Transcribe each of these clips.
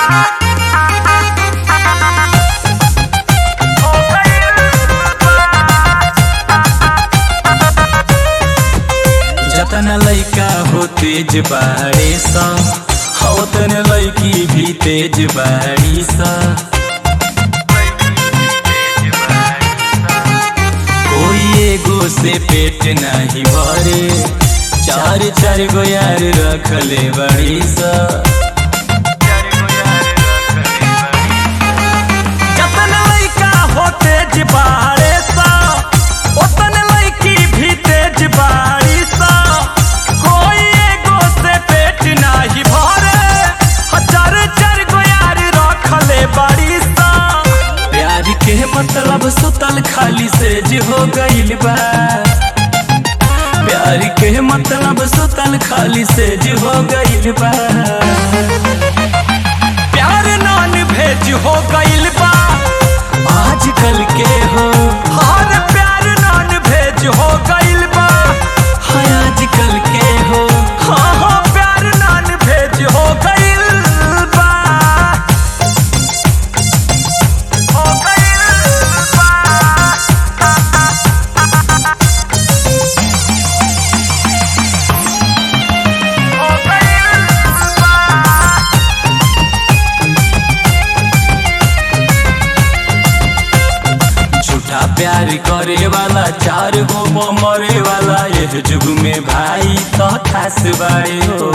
जतन लैका हो तेज बाड़ी सा होतन लैकी भी तेज बाड़ी सा कोई एगो से पेट नहीं भरे चार चार गो यार रखले बड़ी सा जतन लइका हो तेज बाड़े सा ओतन लइकी भी तेज बाड़ी सा कोई एगो से पेट नाही भरे हजार चार गो यार रखले बाड़ी सा प्यार के मतलब सुतल खाली से जे हो गइल बा प्यार के मतलब सुतल खाली से जे हो गइल बा प्यार नान भेज हो गइल बा आजकल के हो हर प्यार नान भेज हो गइल बा हाय आजकल के हो हाँ हाँ प्यार नान भेज हो गइल बा हो गइल बा हो गइल बा झूठा प्यार करे वाला चार गो मरे वाला ये जुग में भाई तो खास बाड़े हो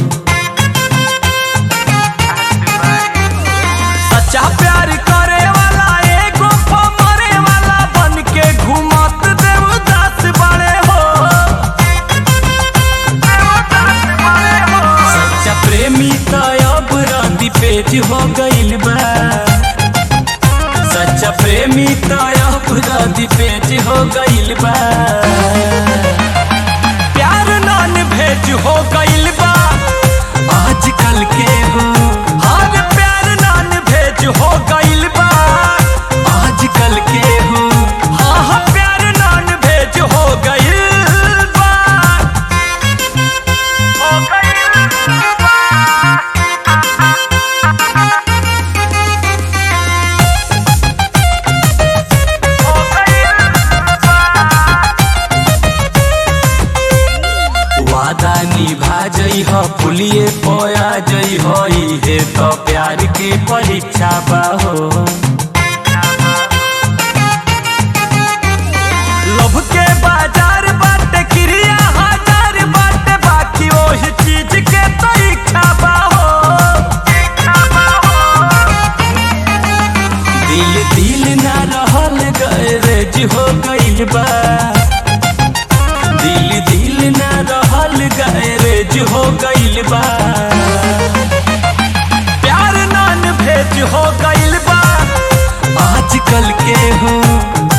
सच्चा प्यार करे वाला एगो मरे वाला बन के घूमत देवदास बड़े हो देवदास बड़े हो सच्चा प्रेमी तो अब रांदी पेज हो गइल बा सच्चा प्रेमी तो अब रांदी पेज हो गइल बा प्यार नान भेज हो गइल बा आजकल के हो हर प्यार नान भेज हो गइल बा आजकल के हो हाँ हाँ प्यार नान भेज हो गइल बा हो गइल बा हो गइल बा वादा निभा जई हो पुलिए पोया जई हो इहे तो प्यार के परीक्षा बा हो लव के बाजार बाटे क्रिया हजार बाटे बाकी ओही चीज के तो इच्छा बा हो इच्छा बा हो दिल दिल ना रहल गैरेज हो गइल बा दिल दिल ना रहल गैरेज हो गइल बा प्यार नान भेज हो गइल बा आजकल के हो